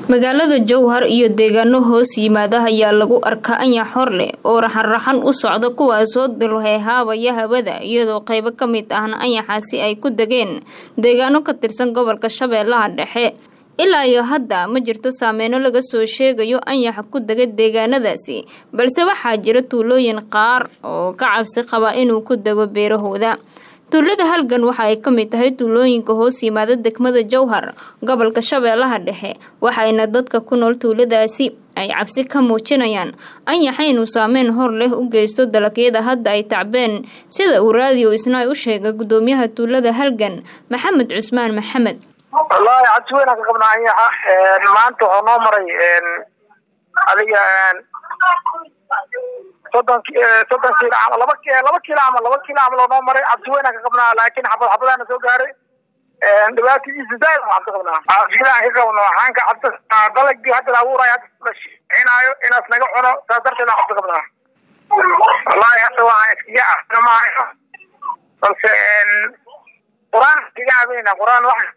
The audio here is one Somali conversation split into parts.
magaalada jowhar iyo deegaano hoos yimaada ayaa lagu arkaa anyax hor leh oo raxan-raxan u socda kuwaasoo dilheehaabaya hawada iyadoo qeybo ka mid ahna anyaxaasi ay ku degeen deegaano ka tirsan gobolka shabeellaha dhexe ilaa iyo hadda ma jirto saameyno laga soo sheegayo anyaxa ku dega deegaanadaasi balse waxaa jira tuulooyin qaar oo ka cabsi qaba inuu ku dego beerahooda tuulada halgan waxa ay ka mid tahay tuulooyinka hoos yimaada degmada jowhar gobolka shabeellaha dhexe waxayna dadka ku nool tuuladaasi ay cabsi ka muujinayaan anyaxa inuu saameyn hor leh u geysto dalagyada hadda ay tacbeen sida uu raadiyo isna u sheegay gudoomiyaha tuulada halgan maxamed cusmaan maxamed wallaahi cabsi weynaan ka qabnaa anyaxa maanta waxuu noo maray adiga soddon soddon kiilo camal laba laba kiilo camal laba kiilo camal oo noo maray cabsi weynaan ka qabnaa laakiin xabad xabadaana soo gaaray dhibaatadiisa zaaid aan cabsi qabnaa cabsidaan ka qabno waxaan ka cabsi dalagii hadda la abuurayo hadda la shixinaayo inaas naga cuno saas darteed aan cabsi qabnaa wallaahi hadda waxaan iskaga ahna maayo balse qur-aan iskaga cabayna qur-aan wax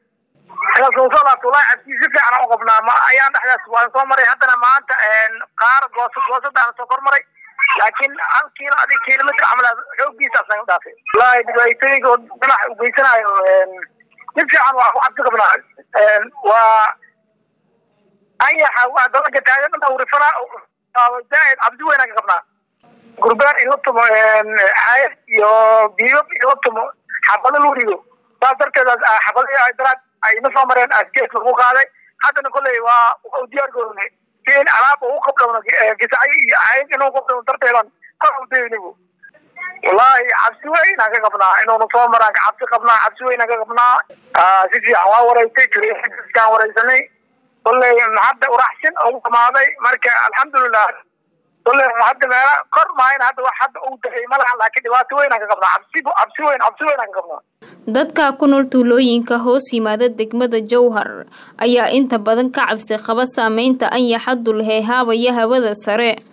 si fiican u qabnaa ma ayaan dhexdaas waan soo maray haddana maanta qaar goosad goosadaan soo kor maray laakiin hal kiilo adig kilomitr camal xoogiisaas naga dhaafay wallaahi dhibaatooyinka dhinac ugeysanayo si fiican waa ku cabsi qabnaa waa anyaxa waa dalaga taagan dhan awrifana zaaid cabsi weynaan ka qabnaa gurbaan in la tumo caayad iyo biyo in la tumo xabado lagu dhigo saas darteed xabadihii daraad ayna soo mareen asgees lagu qaaday haddana kolley waa u diyaar garownay si in alaab u qabdhowno gisacyo iyo caayad inuu qabdhowno darteedan kor u daynigu wallaahi cabsi weynaan ka qabnaa inuuna soo maraan ka cabsi qabnaa cabsi weynaan ka qabnaa si fiican waa wareysay turkaan wareysanay kolley hadda uraxsin ugu dhamaaday marka alxamdulilah kolley hadda meela kor maayn hadda wax hadda uu dahay ma lahan laakiin dhibaato weynaan ka qabnaa cabsi cabsi weyn cabsi weynaan ka qabnaa dadka ku nool tuulooyinka hoos yimaada degmada jowhar ayaa inta badan ka cabsi qaba saameynta anyaxa dulheehaabaya hawada sare